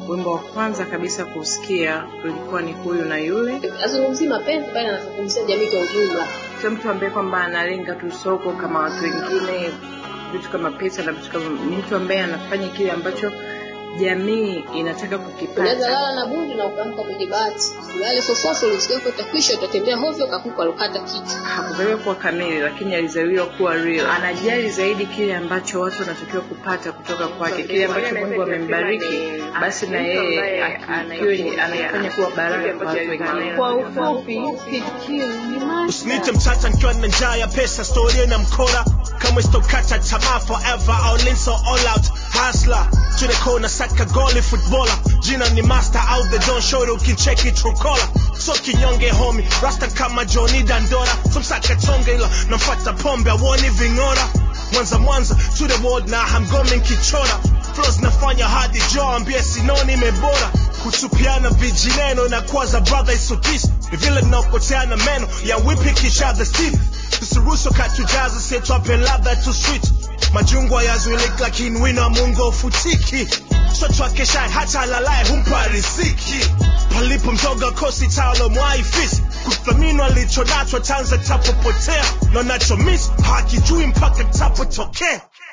wimbo wa kwanza kabisa kusikia ulikuwa ni huyu na yule. azungumzii mapenzi bali anazungumzia jamii kwa ujumla Sio mtu ambaye kwamba analenga tu soko kama watu wengine, vitu kama pesa na vitu kama, ni mtu ambaye anafanya kile ambacho jamii inataka unaweza kukipata. lala na bundi na ukaamka kwenye bati ulale fofofo ulisikia kwa takwisha utatembea hovyo kakuku alokata kichwa Hakuzaliwa kuwa kamili, lakini alizaliwa kuwa real. Anajali zaidi kile ambacho watu wanatakiwa kupata kutoka kwake, kile ambacho Mungu amembariki, basi na yeye akiwe anafanya kuwa baraka kwa watu wengine. Kwa ufupi, fikiri ni maisha. Usiniite mtata nikiwa na njaa ya pesa, storia na mkora kama istokata tamaa forever au linso all out hustler to the corner saka goli footballer jina ni master out the don't show ukicheki trukola so kinyonge homi rasta kama Johnny Dandora so msaka tonge ila namfuata pombe awoni ving'ora Mwanza Mwanza to the world na hamgomi nkichora flows nafanya hadi jo ambie sinoni mebora kutupiana vijineno na kwaza brother isodis ni vile tunaokoteana meno ya whipping each other's teeth tusiruhusu katujaza setwape ladha tu sweet majungwa yazuiliki lakini wino wa mungu ufutiki mtoto akeshaye hata alalaye humpa riziki palipo mzoga kosi talo mwaifisi kuthamini alichonacho tanza tapopotea na nacho miss hakijui mpaka tapotokea